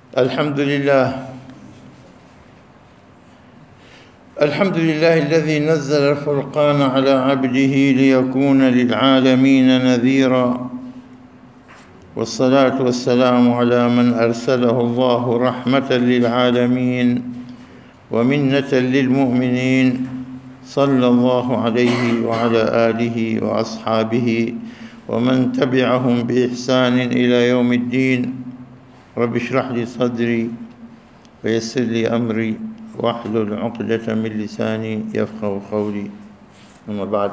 الحمد لله الحمد لله الذي نزل الفرقان على عبده ليكون للعالمين نذيرا والصلاة والسلام على من أرسله الله رحمة للعالمين ومنة للمؤمنين صلى الله عليه وعلى آله وأصحابه ومن تبعهم بإحسان إلى يوم الدين رب اشرح لي صدري ويسر لي أمري واحلل عقدة من لساني يفقه قولي أما بعد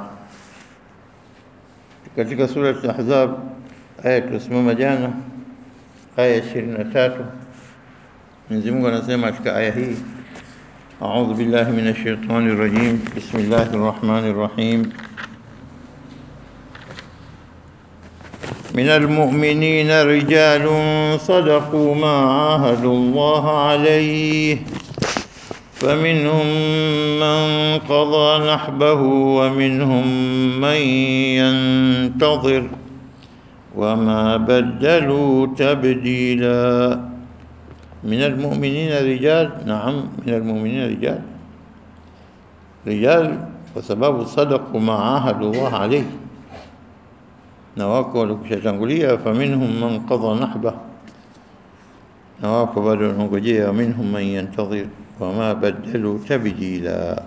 katika sura Al-Ahzab aya tulisimama jana aya 23 Mwenyezi Mungu anasema katika aya hii أعوذ بالله من الشيطان الرجيم بسم الله الرحمن الرحيم من المؤمنين رجال صدقوا ما عاهدوا الله عليه فمنهم من قضى نحبه ومنهم من ينتظر وما بدلوا تبديلا من المؤمنين رجال نعم من المؤمنين رجال رجال وسبب صدقوا ما عاهدوا الله عليه na wako walikushatangulia faminhum man qadha nahba na wako bado wanangojea minhum man yantadhir wama badalu tabdila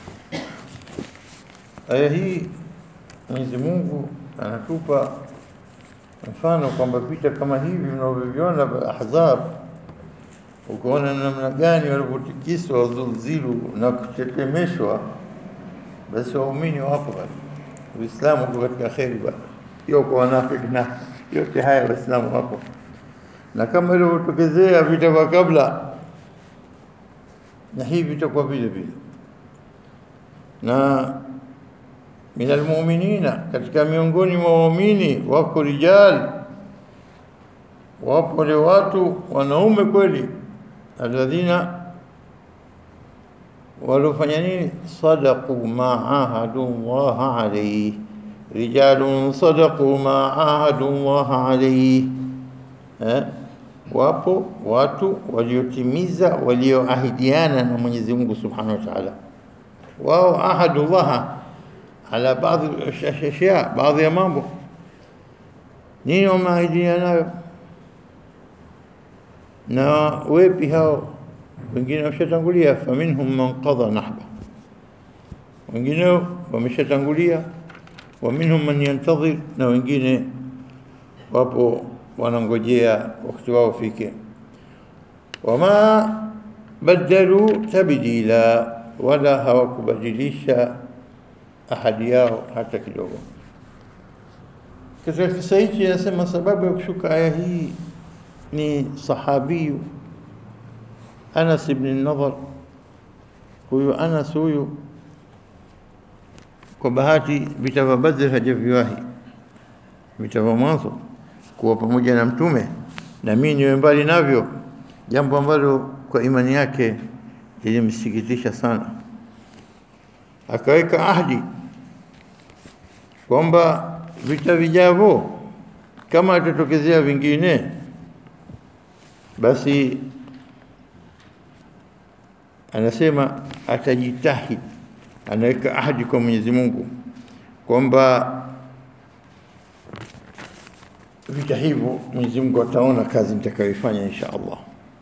aya hii Mwenyezi Mungu anatupa mfano kwamba vita kama hivi mnavyoviona vya Ahzab ukaona namna gani walivyotikiswa wazulzilu na kutetemeshwa basi waumini wapo bado Uislamu uko katika kheri bado sio kwa wanafiki na yote haya waislamu wapo na kama ilivyotokezea vita vya kabla na hivi vitakuwa vile vile na min almu'minina katika miongoni mwa waumini wako rijal wapo wale watu wanaume kweli alladhina walofanya nini sadaqu ma ahadu Allah alayhi رجال صدقوا ما عاهدوا الله عليه eh? wapo watu waliotimiza walioahidiana na Mwenyezi Mungu Subhanahu wa Ta'ala wao ahadullah ala baadhi ashya baadhi ya mambo nini wameahidiana nayo na wepi hao wengine washatangulia faminhum man qadha nahba wengine wameshatangulia wa minhum man yantadhir, na wengine wapo wanangojea wakati wao ufike. Wama badalu tabdila, wala hawakubadilisha ahadi yao hata kidogo. Katika kisa hichi anasema sababu ya kushuka aya hii ni sahabiyu Anas ibn Nadhr. Huyu Anas huyu kwa bahati vita vya Badr hajaviwahi, vita vya mwanzo kuwa pamoja na Mtume, na mimi niwe mbali navyo, jambo ambalo kwa imani yake lilimsikitisha sana. Akaweka ahadi kwamba vita vijavyo kama atatokezea vingine, basi anasema atajitahidi anaweka ahadi kwa Mwenyezi Mungu kwamba vita hivyo Mwenyezi Mungu ataona kazi nitakayoifanya insha Allah.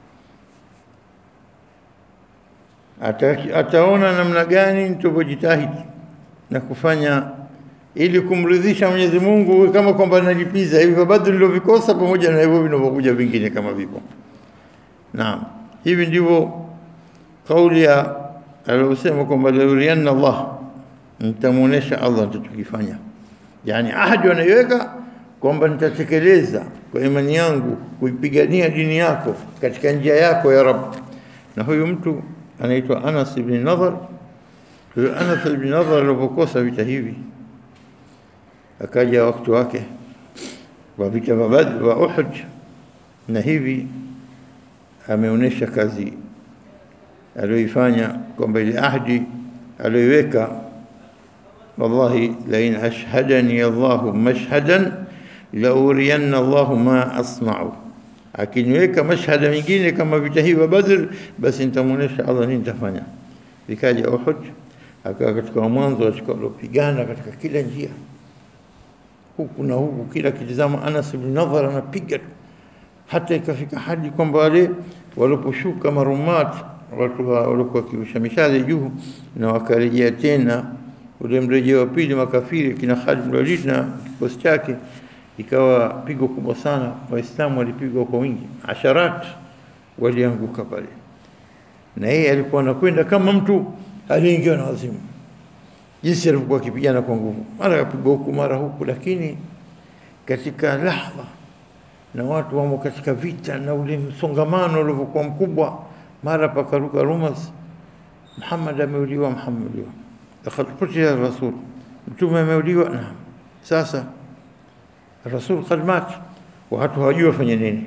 Ata, ataona namna gani nitakavyojitahidi na kufanya ili kumridhisha Mwenyezi Mungu, kama kwamba nalipiza hivi vya Badri nilivyovikosa pamoja na hivyo vinavyokuja vingine kama vipo. Naam, hivi ndivyo kauli ya aliyosema kwamba laurianna Allah, nitamuonesha Allah nitachokifanya. Yani ahadi wanaiweka kwamba nitatekeleza kwa imani yangu kuipigania dini yako katika njia yako ya Rabb. Na huyu mtu anaitwa Anas ibn Nadhr. Huyu Anas ibn Nadhr alipokosa vita hivi, akaja wakati wake wa vita vya Badr wa Uhud, na hivi ameonesha kazi aliyoifanya kwamba ile ahdi aliyoiweka wallahi lain ashhadani Allahu mashhadan lauriyanna Allahu ma asna'u akiniweka mashhada mingine kama vita hivi vya Badr, basi nitamuonesha Allah nini nitafanya. Vikaja Uhud, akawa katika mwanzo katika waliopigana katika kila njia, huku na huku, kila kitizama Anas ibn Nadhar anapiga tu, hata ikafika hadi kwamba wale waliposhuka marumat watu wa- walikuwa wakirusha mishale juu na wakarejea tena ule mrejeo wa pili makafiri kina Khalid bin Walid na kikosi chake, ikawa pigo kubwa sana. Waislamu walipigwa kwa wingi, asharat walianguka pale, na yeye alikuwa anakwenda kama mtu aliyeingiwa na wazimu, jinsi alivyokuwa akipigana kwa nguvu, mara akapigwa huku mara huku, lakini katika lahdha na watu wamo katika vita na ule msongamano ulivyokuwa mkubwa, mara pakaruka rumors, Muhammad ameuliwa, Muhammad ameuliwa, lakad kutila rasul, mtume ameuliwa. Naam, sasa rasul kad mat, watu hawajui wafanye nini,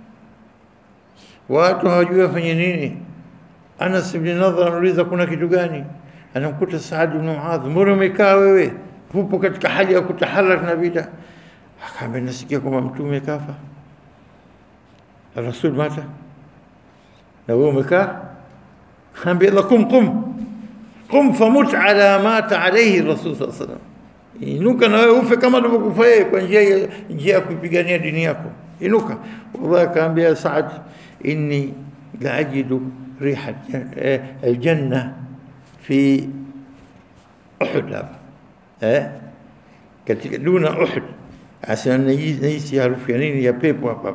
watu hawajui wafanye nini. Anas ibn Nadhar anauliza kuna kitu gani? Anamkuta Saad ibn Muadh, mbona umekaa wewe, upo katika hali ya kutaharak na vita? Akaambia nasikia kwamba mtume kafa, rasul mata, na wewe umekaa. Kaambia la kum qum qum famut ala mata alayhi rasul sallallahu alaihi wasallam, inuka na wewe ufe kama alivyokufa yeye kwa njia ya njia ya kuipigania dini yako, inuka. Wallahi akaambia Saad, inni la ajidu riha eh, aljanna fi Uhud hapa eh, katika duna Uhud asema nahisi harufu ya nini ya pepo hapa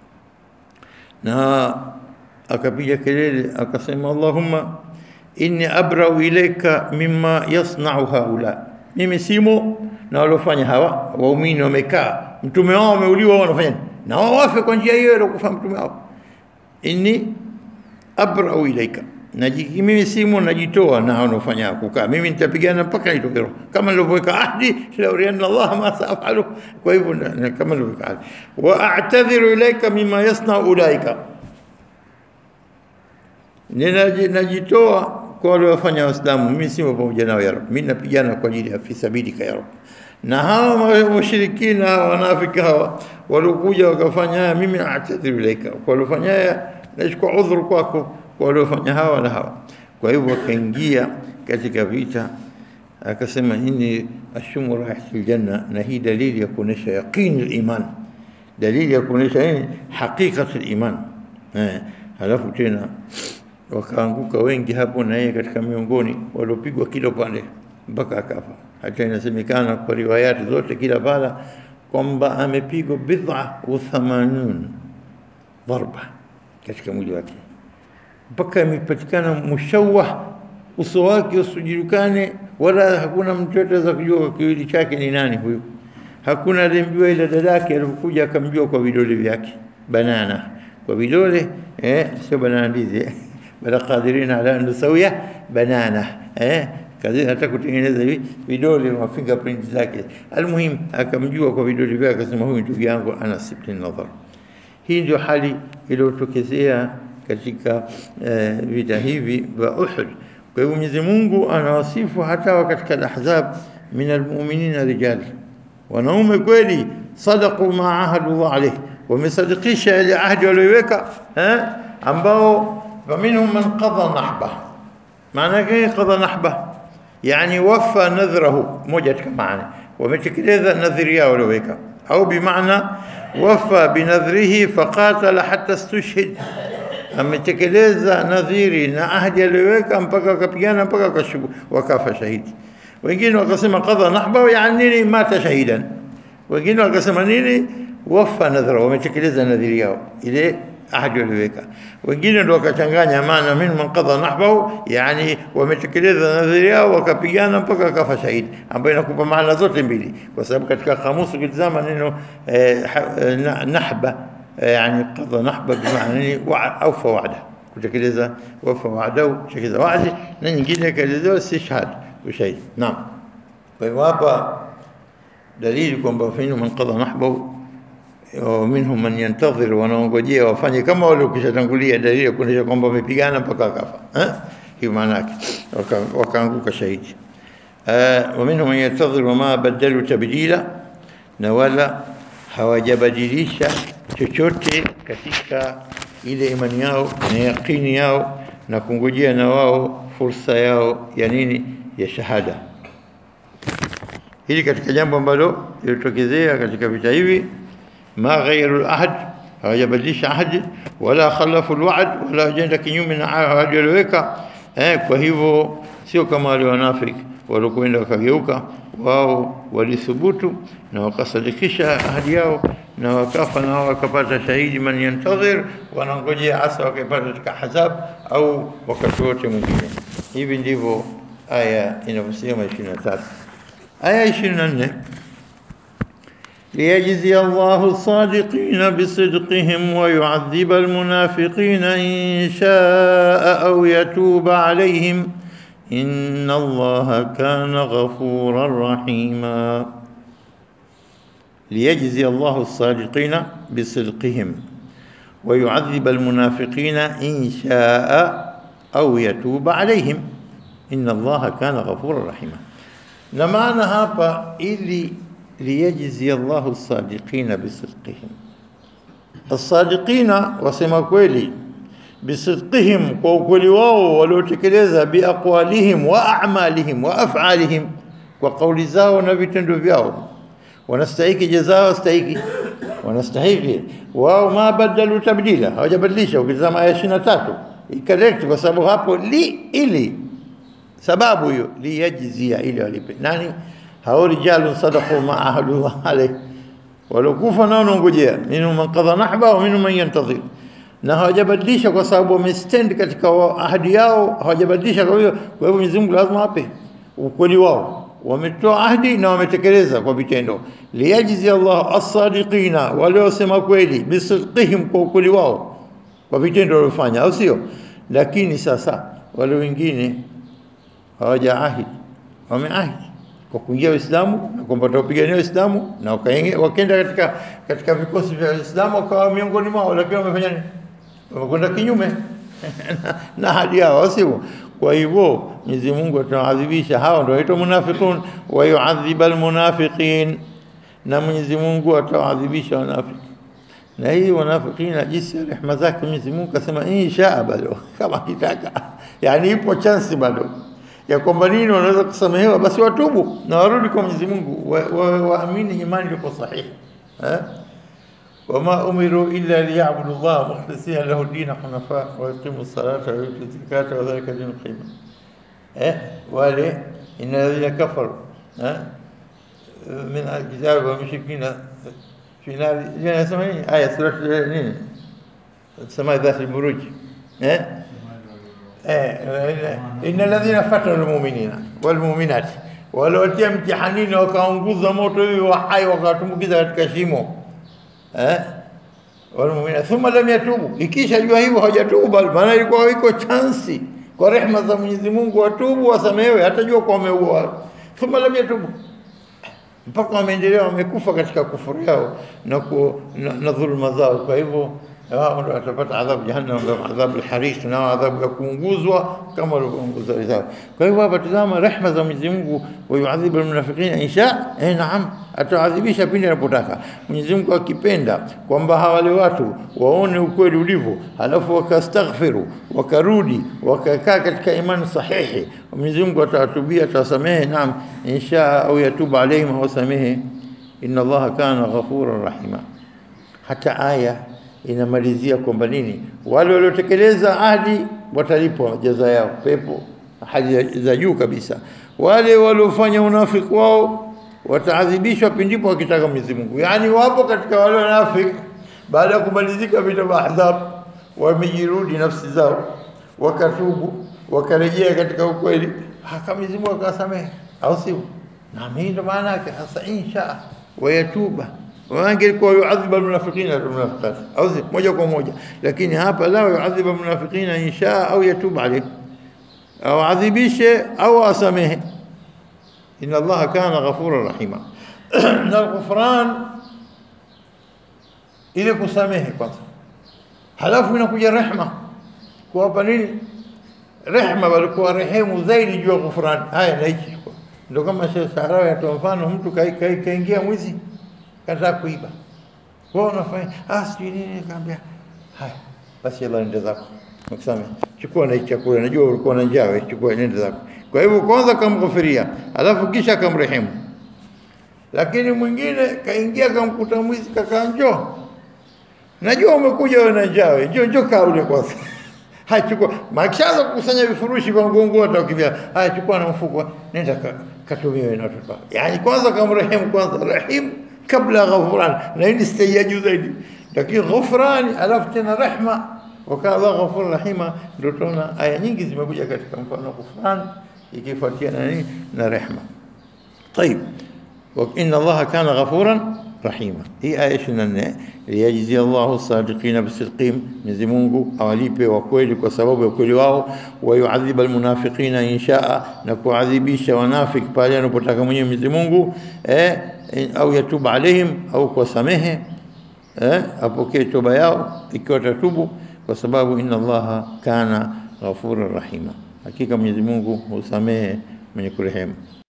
na akapiga kelele akasema allahumma inni abrau ilaika mimma yasnau haula mimi simo na waliofanya hawa waumini wamekaa mtume wao wameuliwa wao wanafanya nini? na wao wafe kwa njia hiyo iliokufa mtume wao inni abrau ilaika Naji, mimi simo najitoa na wanaofanya kukaa, mimi nitapigana mpaka nitoke roho, kama nilivyoweka ahdi laurianna Allah ma saafalu. Kwa hivyo na- na- kama nilivyoweka ahdi, wa a'tadhiru ilaika mima yasnau ulaika, Ninaji- najitoa kwa wale wafanya Waislamu, mimi simo pamoja nao ya Rabb, mimi napigana kwa ajili ya fi sabilika ya Rabb. Na hawa ma- washirikina hawa wanafiki hawa waliokuja wakafanya haya, mimi a'tadhiru ilaika, kwa waliofanya haya nachukua udhuru kwako, kwa waliofanya hawa na hawa. Kwa hivyo akaingia katika vita, akasema inni ashumu raihatil janna, na hii dalili ya kuonesha yaqini liman, dalili ya kuonesha nini, haqiqatu liman. Eh, halafu tena wakaanguka wengi hapo, na yeye katika miongoni waliopigwa kila upande mpaka akafa. Hata inasemekana kwa riwayati zote kila pala kwamba amepigwa bid'a wa thamanun dharba katika mwili wake mpaka imepatikana mushawah, uso wake usijulikane, wala hakuna mtu yote aweza kujua kiwili chake ni nani huyu. Hakuna aliyemjua ila dadake alipokuja akamjua kwa vidole vyake, banana kwa vidole eh, sio banana ndizi eh. bala qadirina ala an nusawia banana eh, kazi hata kutengeneza hivi vidole wa fingerprint zake. Almuhim akamjua kwa vidole vyake, akasema huyu ndugu yangu Anas ibn Nadhar. Hii ndio hali iliyotokezea katika eh, vita hivi vya Uhud. Kwa hivyo Mwenyezi Mungu anawasifu hata wa katika al-Ahzab min almu'minina rijal, wanaume kweli sadaqu ma ahadu Allah alayhi, wamesadikisha ile ahadi walioiweka eh, ambao faminhum man qadha nahba. Maana yake qadha nahba, yani wafa nadhrahu, moja katika maana wametekeleza nadhiri yao walioweka, au bimaana wafa binadhrihi faqatala hatta stushhid, ametekeleza nadhiri na ahadi aliyoweka mpaka akapigana mpaka akashubu wakafa shahidi. Wengine wakasema qadha nahba, yani nini? Mata shahidan. Wengine wakasema nini? Wafa nadhra, wametekeleza nadhiri yao ile ahadi walioweka. Wengine ndio wakachanganya maana min man qadha nahbahu, yani wametekeleza nadhiri yao wakapigana mpaka akafa shahidi, ambayo inakupa maana zote mbili, kwa sababu katika kamusi ukitizama neno eh, ha- eh, na- nahba eh, yani qadha nahba bimaana nini? Wa- aufa wa'da, kutekeleza wafa wa'dahu, kutekeleza wa'di, na nyingine kaelezewa istishhad, ushahidi. Naam, kwa hivyo hapa dalili kwamba fainu man qadha nahbahu wa minhum man yantadhir, wanaongojea wafanye kama wale ukishatangulia, dalili ya kuonyesha kwamba wamepigana mpaka akafa. Eh, hiyo maana yake Waka- wakaanguka shahidi. Eh, wa minhum man yantadhir wama badalu tabdila, na wala hawajabadilisha chochote katika ile imani yao na yaqini yao na kungojea na wao fursa yao ya nini ya shahada hili katika jambo ambalo lilitokezea katika vita hivi ma ghayyaru al-ahd hawajabadilisha ahadi wala khalafu al-wa'd wala wajenda kinyume na ahadi walioweka eh kwa hivyo sio kama wale wanafiki walokwenda wakageuka wao walithubutu na wakasadikisha ahadi yao na wakafa na wao wakapata shahidi man yantadhir wanangojea hasa wakipata katika hazab au wakati wote mwingine hivi ndivyo aya inavyosema 23 aya 24 ليجزي الله الصادقين بصدقهم ويعذب المنافقين إن شاء أو يتوب عليهم إن الله كان غفورا رحيما ليجزي الله الصادقين بصدقهم ويعذب المنافقين إن شاء أو يتوب عليهم إن الله كان غفورا رحيما نمعنا هابا إلي ليجزي الله الصادقين بصدقهم الصادقين وسما كويلي بصدقهم وكل واو waliotekeleza biaqwalihim wa a'malihim wa af'alihim kwa kauli zao na vitendo vyao wanastahiki jazaa wastahiki wanastahiki wao ma badalu tabdila hawajabadilisha ukitazama aya 23 correct kwa sababu hapo li ili sababu hiyo liyajzia ili walipe nani hao rijalu sadaqu ma ahadu alayhi walokufa nao nongojea minhum man qadha nahba wa minhum man yantadhir na hawajabadilisha kwa sababu wamestand katika ahadi yao hawajabadilisha kwa hiyo kwa hivyo Mwenyezi Mungu lazima ape ukweli wao wametoa ahadi na wametekeleza kwa vitendo liyajzi Allah as-sadiqina waliosema kweli bisidqihim kwa ukweli wao kwa vitendo waliofanya au sio lakini sasa wale wengine hawajaahidi wameahidi kwa kuingia Uislamu na kwamba watapigania Uislamu na wakaenda katika katika vikosi vya Uislamu wakawa miongoni mwao, lakini wamefanya nini? Wamekwenda kinyume na ahadi yao, sio? Kwa hivyo Mwenyezi Mungu atawadhibisha hao, ndio waitwa munafiqun, wa yu'adhibu almunafiqin, na Mwenyezi Mungu atawadhibisha wanafiki. Na hii wanafikina jinsi ya rehema zake Mwenyezi Mungu kasema insha bado kama kitaka, yani ipo chance bado ya kwamba nini wanaweza kusamehewa, basi watubu na warudi kwa Mwenyezi Mungu, waamini wa, wa imani iliyo sahihi eh? wama umiru illa liyabudu Allah mukhlisina lahu dina hunafa wa yuqimu salata wa yutu zakata wa dhalika dinu qima eh wale inna alladhina kafaru eh min alkitab wa mushrikina fi nar yanasema nini aya sura nini sema dhat alburuj eh inna alladhina fatanu almu'minina walmu'minat waliotia mtihanini wakaunguza moto hiyo wa hai wakatumbukiza katika shimo eh walmu'minat thumma lam yatubu ikisha jua hivyo hawajatubu maana ilikuwa iko chansi kwa rehema za Mwenyezi Mungu watubu wasamehewe hata jua kwa wameua thumma lam yatubu mpaka wameendelea wamekufa katika kufuru yao na, ku, na, na dhulma zao kwa hivyo wao ndio watapata adhabu jahannam na adhabu al-hariq na adhabu ya kuunguzwa kama walivyounguzwa wenzao. Kwa hivyo hapa tazama rehema za Mwenyezi Mungu, wa yuadhibu al-munafiqina insha, eh, naam, ataadhibisha pindi anapotaka. Mwenyezi Mungu akipenda kwamba hawale watu waone ukweli ulivyo, halafu wakastaghfiru, wakarudi, wakakaa katika imani sahihi, Mwenyezi Mungu atawatubia, atawasamehe, naam, insha au yatubu alaihim, awasamehe. Inna Allaha kana ghafuran rahima. Hata aya inamalizia kwamba nini, wale waliotekeleza ahadi watalipwa jaza yao pepo, ahadi za juu kabisa. Wale waliofanya unafiki wao wataadhibishwa pindipo wakitaka Mwenyezi Mungu. Yaani wapo katika wale wanafiki, baada ya kumalizika vita vya Ahzab, wamejirudi nafsi zao, wakatubu, wakarejea katika ukweli, haka Mwenyezi Mungu akawasamehe, au sio? Na hii ndo maana yake hasa, insha wayatuba wangelikuwa yuadhibu almunafiqina walmunafiqat au moja kwa moja, lakini hapa la yuadhibu almunafiqina insha au yatub alayhi au adhibishe au asamehe. Inna Allaha kana ghafura rahima. Na ghufran ile kusamehe kwanza, halafu inakuja rehma kuwapa nini? Rehma, walikuwa rehemu zaidi juu ya ghufran. Haya na hichi ndio kama Sheikh Sahrawi atoa mfano, mtu kaingia mwizi kataa kuiba. Wewe unafanya ah, sijui nini, kaambia haya basi yalla nenda zako nakusamehe chukua na hii chakula najua ulikuwa na njaa wewe chukua nenda zako kwa hivyo kwanza kamghufiria alafu kisha kamrehemu lakini mwingine kaingia kamkuta mwizi kakaa njoo najua umekuja wewe na njaa wewe njoo njoo kaa ule kwanza haya chukua makishaanza kukusanya vifurushi vya mgongo atakimbia haya chukua na mfuko nenda ka, katumie wewe na watoto wako yani kwanza kamrehemu kwanza rahim kabla ghafran na hii ni stage ya juu zaidi lakini ghufrani alafu tena rehma wakala ghafur rahima ndio tunaona aya nyingi zimekuja katika mfano ghufran ikifuatia na nini na rehma طيب وإن الله كان غفورا رحيما هي آية شنن ليجزي الله الصادقين بصدقهم Mwenyezi Mungu awalipe wa kweli kwa sababu ya kweli wao wayuadhib almunafiqina inshaa na kuadhibisha wanafiki pale anapotaka mwenyewe Mwenyezi Mungu eh, au yatuba alaihim au kuwasamehe eh, apokee toba yao ikiwa tatubu kwa sababu inna Allaha kana ghafura rahima hakika Mwenyezi Mungu husamehe mwenye kurehemu